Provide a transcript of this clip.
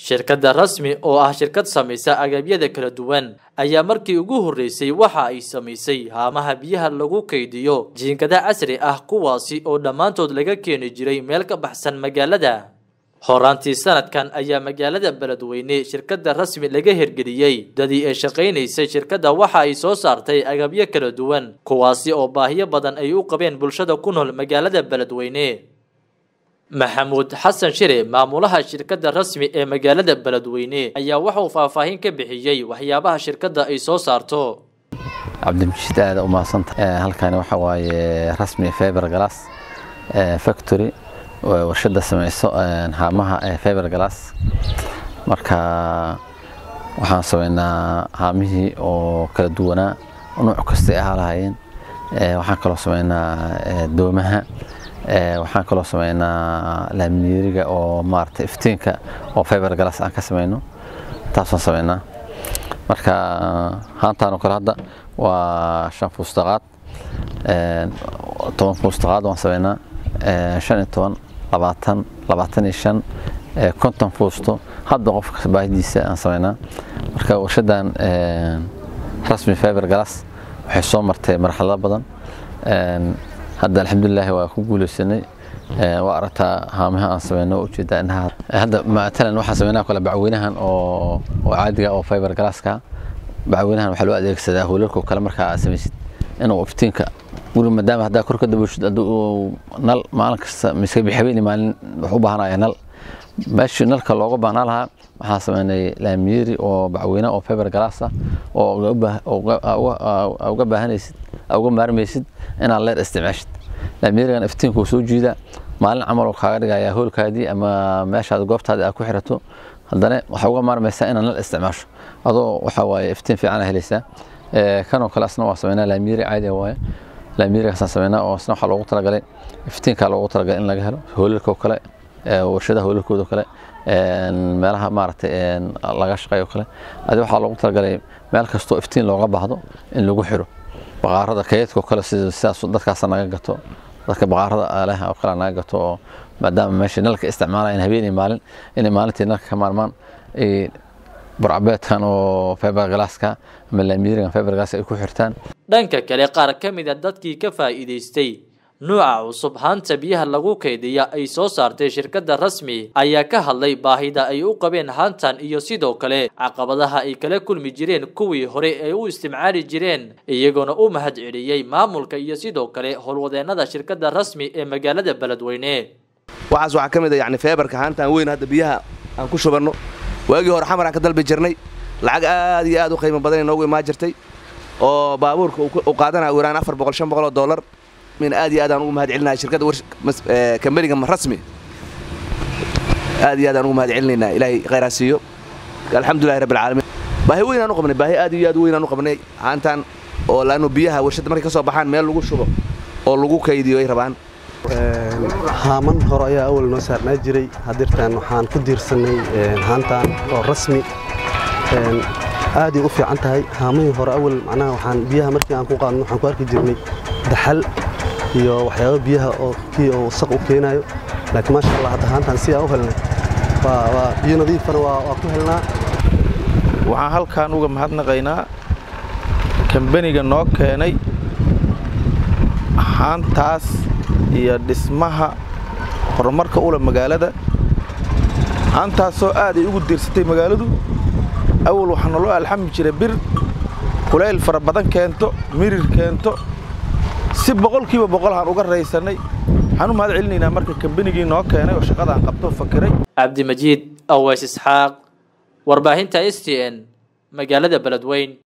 shirkadda rasmi oo ah shirkad samaysa agabyada kala duwan ayaa markii ugu horreysay waxa ay samaysay haamaha biyaha lagu kaydiyo jiinkada casri ah kuwaasi oo dhammaantood laga keeni jiray meel ka baxsan magaalada horaantii sanadkan ayaa magaalada beledweyne shirkadda rasmi laga hirgeliyey dadii ay shaqaynaysay shirkadda waxa ay soo saartay agabyo kala duwan kuwaasi oo baahiyo badan ay u qabeen bulshada ku nool magaalada beledweyne maxamuud xasan shire maamulaha shirkadda rasmi ee magaalada beledweyne ayaa waxauu faahfaahin ka bixiyey waxyaabaha shirkadda ay soo saarto cabdimajid aada u mahadsanta halkani waxa waaye rasmi feber glass factory warshada samayso haamaha feber glass marka waxaan samaynaa haamihii oo kala duwanaa nuuc kastay ahaa lahaayeen waxaan kaloo samaynaa doomaha waxaan kaloo samaynaa laaminiiriga oo maarata iftiinka oo feber glass aan ka samayno taasaan samaynaa marka haantaan oo kale hadda waa shan fuustaqaad toban fuustaqaad waan samaynaa shan iyo toban labaatan labaatan iyo shan konton fuusto hadba qofka baahidiisa aan samaynaa marka warshadan rasmi feber glass waxay soo martay marxalado badan hadda alxamdulilaahi waa ku guuleysanay waa aragtaa haamaha aan samayno ujeedaa indhaha hadda matalan waxaan samaynaa kale bacweynahan oo oo caadiga oo fiber glasska bacweynahan waxaa loo adeegsadaa hoolalka kale markaa aad samaysid inuu iftiinka guri maadaama haddaa kor ka dabuushid hadduu nal maalin kasta miska habeenii maalin wax u baahanaya nal meeshii nalka looga baahnaa lahaa waxaan samaynay laamiyeri oo bacweyne oo fiber glass ah oo uga baahanaysid uga maarmaysid inaad leer isticmaashid laamiyerigan iftiinkuu soo jiida maalin camal oo kaaga dhigaya hoolkaadii ama meeshaad goobtaadii aad ku xirato haddana waxaa uga maarmaysaa inaad nal isticmaasho adoo waxaa waaye iftiin fiican helaysaa kanoo kale asna waa samaynaa laamiyeri caadiga waaye laamiyerigaasaan samaynaa oo asna waxaa loogu talagalay iftiinkaa loogu talagalay in laga helo hoolalka oo kale warshadaha hoolalkooda oo kale meelaha maaragtay laga shaqeeyo kale adi waxaa loogu talagalay meel kastoo iftiin looga baahdo in lagu xiro baqaarada kaydka oo kale sidaas dadkaasa naga gato dadka baqaarada leh oo kale naga gato oo maadaama meesha nalka isticmaalayaan habeenii maalin inay maalintii nalka ka maarmaan burcabeedkan oo fiber glasska ama laamiyerigan fiber glass ay ku xirtaan dhanka kale qaar ka mid a dadkii ka faa'iidaystay nuuca cusub haanta biyaha lagu kaydiya ay soo saartay shirkadda rasmi ayaa ka hadlay baahida ay u qabeen haantan iyo sidoo kale caqabadaha ay kala kulmi jireen kuwii hore ay u isticmaali jireen iyagoona u mahad celiyey maamulka iyo sidoo kale howlwadeennada shirkadda rasmi ee magaalada beledweyne waxaas waxaa ka mid a yani feebarka haantaan weyn hadda biyaha aan ku shubanno waagii hore xamar aan ka dalbi jirnay lacag aad iyo aad u qiimo badan inoogu imaan jirtay oo baabuurka u qaadanaya u yaraan afar boqol shan boqol oo dollar min aad iyo aad aan ugu mahad celinahay shirkadda kambaniga rasmi aad iyo aad aan ugu mahad celinaynaa ilaahay khayraa siiyo alxamdulillahi rabbil caalamiin baahi weyn aan u qabnay baahi aad iyo aad weyn aan u qabnay haantaan oo laannu biyaha warshadda markay ka soo baxaan meel lagu shubo oo lagu kaydiyo ay rabaan haaman hore ayaa awal noo saarnaa jiray hadirtaan waxaan ku diirsannay haantaan oo rasmi aaday u fiican tahay haamahii hore awal macnaha waxaan biyaha markii aan ku qaadno waxaan ku arki jirnay daxal iyo waxyaaba biyaha oo kii oo wasaq u keenayo laakiin maasha allah hadda haantaan si aan u helnay waa biyo nadiifana waa ku helnaa waxaan halkaan uga mahadnaqaynaa kambaniga noo keenay haantaas iyo dhismaha horumarka ula magaalada haantaasoo aad ay ugu diirsatay magaaladu awal waxaa naloo alxami jiray bir kulayl fara badan keento mirir keento si boqolkiiba boqolhaan uga raysannay waxaan u mahad celinaynaa marka kambanigii noo keenay oo shaqadaan qabto fakiray cabdimajiid aweys isxaaq warbaahinta s t n magaalada beledweyn